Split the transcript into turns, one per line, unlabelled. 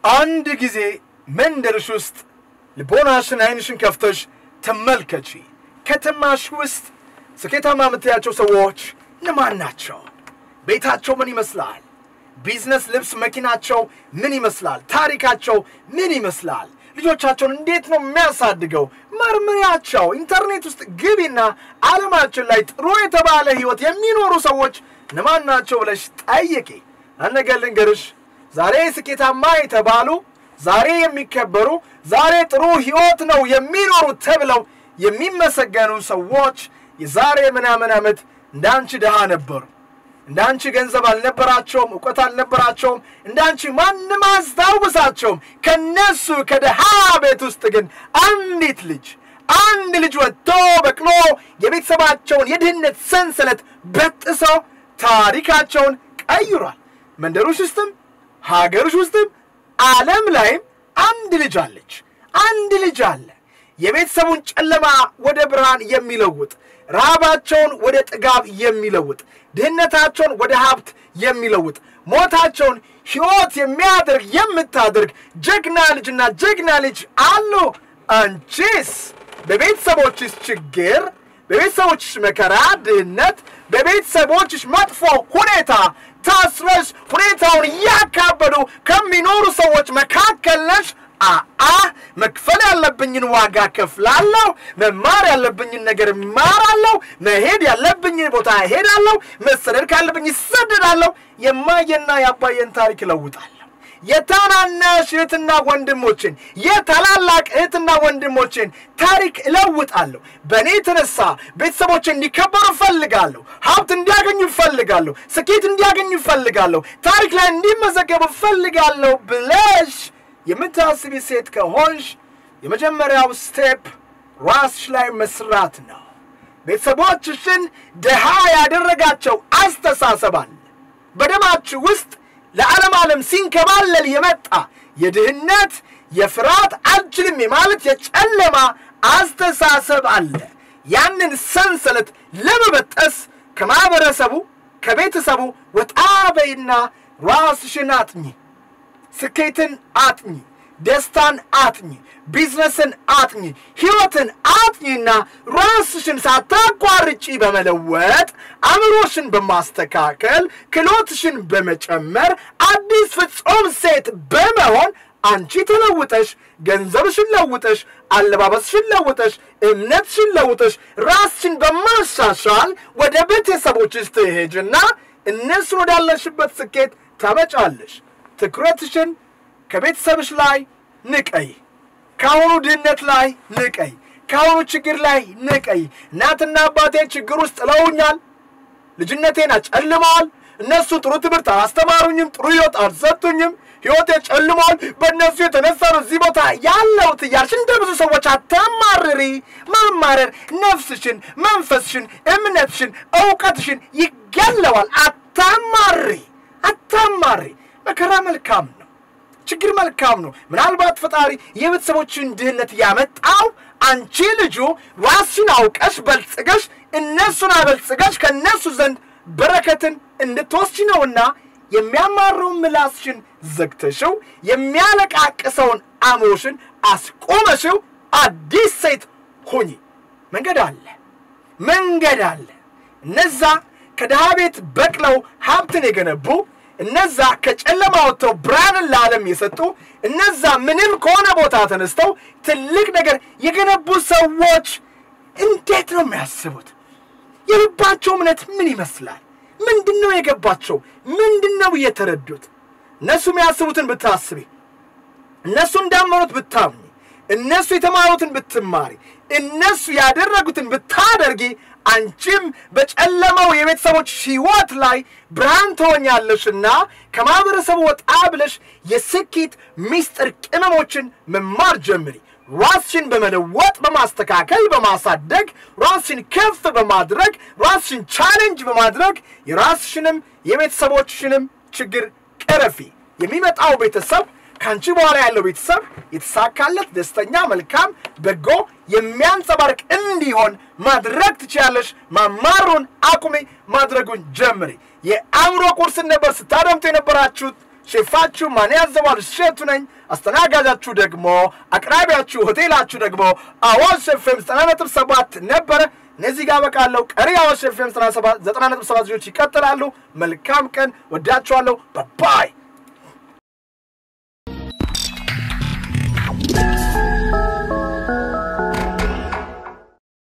አንድ ጊዜ መንደርሽ ውስጥ ልቦናሽን አይንሽን ከፍተሽ ተመልከቺ። ከተማሽ ውስጥ ስኬታማ የምትያቸው ሰዎች እነማን ናቸው? ቤታቸው ምን ይመስላል? ቢዝነስ፣ ልብስ፣ መኪናቸው ምን ይመስላል? ታሪካቸው ምን ይመስላል? ልጆቻቸውን እንዴት ነው የሚያሳድገው? መርምሪያቸው። ኢንተርኔት ውስጥ ግቢና ዓለማችን ላይ ጥሩ የተባለ ህይወት የሚኖሩ ሰዎች እነማን ናቸው ብለሽ ጠይቂ። አንድ ነገር ልንገርሽ፣ ዛሬ ስኬታማ የተባሉ ዛሬ የሚከበሩ ዛሬ ጥሩ ህይወት ነው የሚኖሩ ተብለው የሚመሰገኑ ሰዎች የዛሬ ምናምን ዓመት እንዳንቺ ድሃ ነበሩ። እንዳንቺ ገንዘብ አልነበራቸውም፣ እውቀት አልነበራቸውም። እንዳንቺ ማንም አስታውሳቸውም። ከነሱ ከድሃ ቤት ውስጥ ግን አንዲት ልጅ አንድ ልጅ ወጥቶ በቅሎ የቤተሰባቸውን የድህነት ሰንሰለት በጥሰው ታሪካቸውን ቀይሯል። መንደሮች ውስጥም ሀገሮች ውስጥም ዓለም ላይም አንድ ልጅ አለች። አንድ ልጅ አለ። የቤተሰቡን ጨለማ ወደ ብርሃን የሚለውጥ ረሃባቸውን ወደ ጥጋብ የሚለውጥ ድህነታቸውን ወደ ሀብት የሚለውጥ ሞታቸውን ሕይወት የሚያደርግ የምታደርግ ጀግና ልጅና ጀግና ልጅ አሉ። አንቺስ በቤተሰቦችሽ ችግር፣ በቤተሰቦችሽ መከራ፣ ድህነት፣ በቤተሰቦችሽ መጥፎ ሁኔታ ታስረሽ ሁኔታውን እያካበዱ ከሚኖሩ ሰዎች መካከል ነሽ። አአ መክፈል ያለብኝን ዋጋ ከፍላለሁ። መማር ያለብኝን ነገር እማራለሁ። መሄድ ያለብኝን ቦታ እሄዳለሁ። መሰደድ ካለብኝ ይሰደዳለሁ። የማየና የአባየን ታሪክ እለውጣለሁ። የታናናሽ እህትና ወንድሞችን የታላላቅ እህትና ወንድሞችን ታሪክ እለውጣለሁ። በእኔ የተነሳ ቤተሰቦች እንዲከበሩ እፈልጋለሁ። ሀብት እንዲያገኙ እፈልጋለሁ። ስኬት እንዲያገኙ እፈልጋለሁ። ታሪክ ላይ እንዲመዘገቡ እፈልጋለሁ ብለሽ የምታስቢ ሴት ከሆንሽ የመጀመሪያው ስቴፕ ራስሽ ላይ መስራት ነው። ቤተሰቦችሽን ድሃ ያደረጋቸው አስተሳሰብ አለ። በደማችሁ ውስጥ ለዓለም ዓለም ሲንከባለል የመጣ የድህነት የፍርሃት አልችልም የማለት የጨለማ አስተሳሰብ አለ። ያንን ሰንሰለት ለመበጠስ ከማህበረሰቡ ከቤተሰቡ ወጣ በይና ራስሽን አጥኚ። ስኬትን አጥኚ፣ ደስታን አጥኚ፣ ቢዝነስን አጥኚ፣ ህይወትን አጥኚና ራስሽን ሳታቋርጪ በመለወጥ አእምሮሽን በማስተካከል ክሎትሽን በመጨመር አዲስ ፍጹም ሴት በመሆን አንቺ ተለውጠሽ ገንዘብሽን ለውጠሽ አለባበስሽን ለውጠሽ እምነትሽን ለውጠሽ ራስሽን በማሻሻል ወደ ቤተሰቦችሽ ትሄጅና እነሱን ወዳለሽበት ስኬት ታመጫለሽ። ትኩረትሽን ከቤተሰብሽ ላይ ንቀይ። ከአሁኑ ድህነት ላይ ንቀይ። ከአሁኑ ችግር ላይ ንቀይ። እናትና አባቴ ችግር ውስጥ ጥለውኛል። ልጅነቴን አጨልመዋል። እነሱ ጥሩ ትምህርት አላስተማሩኝም። ጥሩ ህይወት አልሰጡኝም። ህይወቴ ጨልመዋል። በእነሱ የተነሳ ነው እዚህ ቦታ ያለሁት እያልሽ እንደ ብዙ ሰዎች አታማርሪ። ማማረር ነፍስሽን፣ መንፈስሽን፣ እምነትሽን፣ እውቀትሽን ይገለዋል። አታማሪ፣ አታማሪ። መከራ መልካም ነው። ችግር መልካም ነው። ምናልባት ፈጣሪ የቤተሰቦችን ድህነት ያመጣው አንቺ ልጁ ራስሽን አውቀሽ በልጽገሽ እነሱን አበልጽገሽ ከእነሱ ዘንድ በረከትን እንድትወስጂ ነውና የሚያማረውን ምላስሽን ዘግተሽው የሚያለቃቅሰውን አእምሮሽን አስቆመሽው አዲስ ሴት ሁኚ። መንገድ አለ፣ መንገድ አለ። እነዛ ከድሃ ቤት በቅለው ሀብትን የገነቡ እነዛ ከጨለማ ወጥተው ብርሃንን ለዓለም የሰጡ እነዛ ምንም ከሆነ ቦታ ተነስተው ትልቅ ነገር የገነቡ ሰዎች እንዴት ነው የሚያስቡት? የልባቸው እምነት ምን ይመስላል? ምንድን ነው የገባቸው? ምንድን ነው እየተረዱት? እነሱ የሚያስቡትን ብታስቢ፣ እነሱ እንዳመኑት ብታምኚ፣ እነሱ የተማሩትን ብትማሪ፣ እነሱ ያደረጉትን ብታደርጊ አንቺም በጨለማው የቤተሰቦች ሕይወት ላይ ብርሃን ትሆኛለሽና ከማህበረሰቡ ወጣ ብለሽ የስኬት ሚስጥር ቅመሞችን መማር ጀምሪ። ራስሽን በመለወጥ በማስተካከል በማሳደግ ራስሽን ከፍ በማድረግ ራስሽን ቻሌንጅ በማድረግ የራስሽንም የቤተሰቦችሽንም ችግር ቅረፊ። የሚመጣው ቤተሰብ ከአንቺ በኋላ ያለው ቤተሰብ የተሳካለት ደስተኛ፣ መልካም፣ በጎ የሚያንጸባርቅ እንዲሆን ማድረግ ትችያለሽ። ማማሩን አቁሜ ማድረጉን ጀምሪ። የአእምሮ ቁርስን ነበር ስታደምጡ የነበራችሁት። ሼፋችሁ ማን ያዘዋል እሸቱ ነኝ። አስተናጋጃችሁ ደግሞ አቅራቢያችሁ ሆቴላችሁ ደግሞ አዋሽ ኤፍኤም ዘጠና ነጥብ ሰባት ነበረ። እነዚህ ጋር በቃለው። ቀሪ አዋሽ ኤፍኤም ዘጠና ነጥብ ሰባት ልጆች ይቀጥላሉ። መልካም ቀን። ወዳችኋለሁ። ባባይ